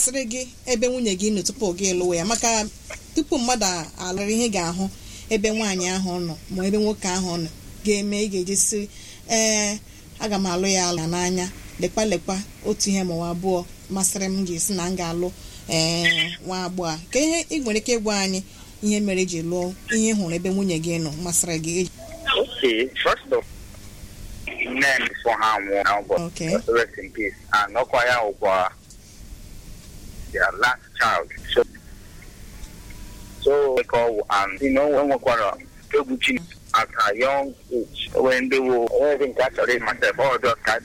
masịrị gị ebe nwunye gị nọ tupu gị lụwa ya maka tupu mmadụ alụrụ ihe ị ga-ahụ ebe nwaanyị ahụ nọ ma ebe nwoke ahụ nọ ga-eme ị ga-eji si ee aga m alụ ya ala n'anya lekwa lekwa otu ihe ma ọ abụọ masịrị m ga-esi na m ga-alụ ee nwa agbọghọ a ka ihe ị nwere ike ịgwa anyị ihe mere iji lụọ ihe ị hụrụ ebe nwunye gị nọ masịrị gị Okay, first of men before her won now, but Okay. rest in peace. And Okwaya Ogwa, their last child. So, so we call and you know when Okwara Toguchi at a young age when they were, I think actually myself, all those guys